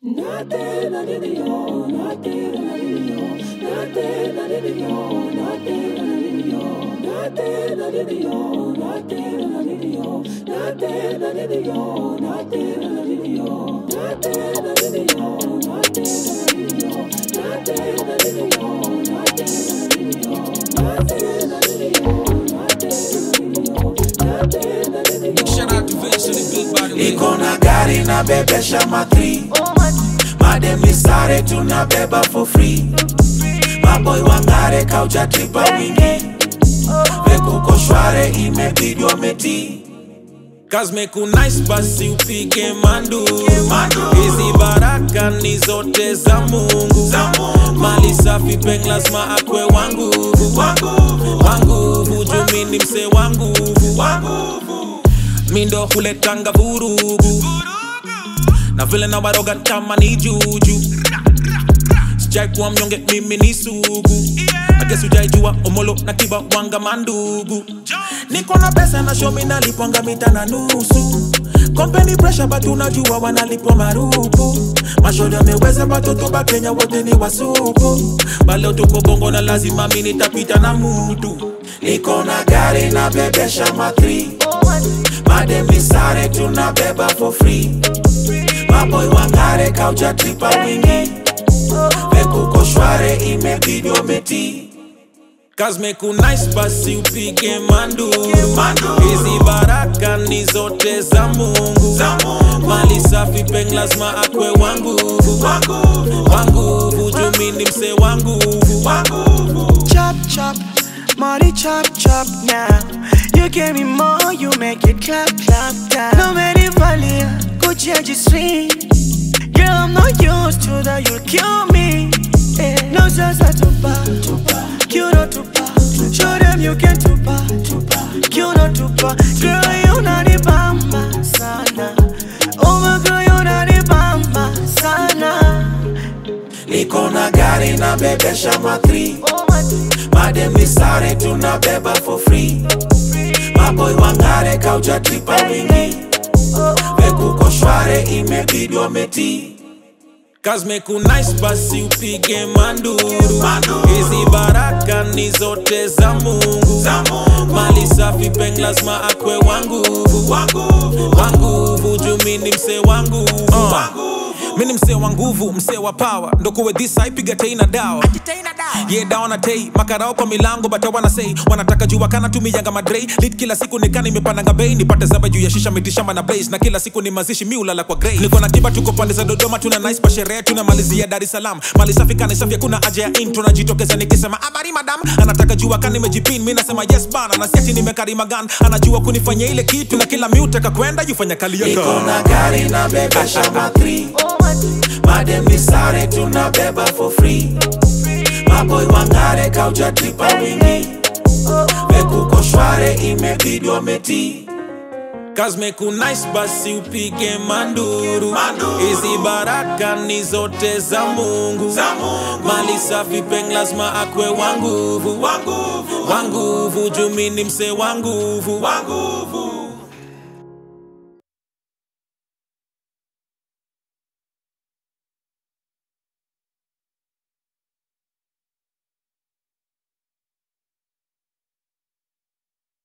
Shout out to Vince on the beat, by the way. Niko na gari na bebesha matri mademi sare tunabeba for free maboy wangare kauja tripa wingi vekuko shware imebidi wameti Kazmeku nice basi upige manduru Manduru. hizi baraka ni zote za mungu Za Mungu. mali safi peng lazima akwe wanguvu wanguvu wanguvu jumi ni mse wanguvu wanguvu mindo huletanga vurugu na vile na waroga kama ni juju sijai kuwa mnyonge mimi ni sugu agesi ujaijua omolo na kiba wanga mandugu niko na pesa na shomi nalipwanga mita na nusu kompeni presha but unajua wanalipwa marupu mashoda ameweza batoto ba kenya wote ni wasupu baleo tuko bongo na lazima mi nitapita na mutu Niko na gari na bebesha matri mademi sare tunabeba for free maboy wangare kauja tripa wingi vekuko shware imebidi wameti Kazmeku nice basi upige manduru Manduru. hizi baraka ni zote za mungu Za Mungu. mali safi peng lazima akwe wanguvu wanguvu wanguvu jumi ni mse wanguvu wanguvu chop chop, money chop chop now. You give me more, you make it clap clap down. No matter valia, Gucci I just sweet. Girl, I'm not used to that, you'll kill me. Eh, No sasa tupa, you know tupa. Show them you can tupa, you know tupa. Girl, you not the bamba sana. Oh my girl, you not the bamba sana. Niko na gari na bebesha matri Oh my mademi sare tunabeba for free maboy wangare kauja tripa wingi vekuko shware imebidi wameti Kazmeku nice basi upige manduru Manduru. hizi baraka ni zote za mungu Za Mungu. mali safi peng lazima akwe wanguvu wanguvu wanguvu jumi ni mse wanguvu wanguvu mi ni msee wa nguvu msee wa pawa ndokuwe dhisa ipiga tei na dawa ye dawa na tei makarao kwa milango bata wanasei wanataka jua kana tumiyanga madrei lit kila siku nikana imepandanga bei nipate zaba juu ya shisha mitishamba na blaze na kila siku ni mazishi mi ulala kwa grey niko na tiba tuko pande za dodoma tuna nice pa sherehe tunamalizia dar es salaam mali safi kani safi hakuna haja ya intro najitokeza nikisema habari madam anataka jua kani nimejipin mi nasema yes bana na siati nimekarima gan anajua kunifanya ile kitu na kila miutaka kwenda yufanya kali Niko yako na gari na bebesha matri mademi sare tunabeba for free maboy wangare kauja tripa wingi vekuko shware imebidi wameti Kazmeku nice basi upige manduru Manduru. hizi baraka ni zote za mungu Za Mungu. mali safi peng lazima akwe wanguvu wanguvu wanguvu jumi ni mse wanguvu wanguvu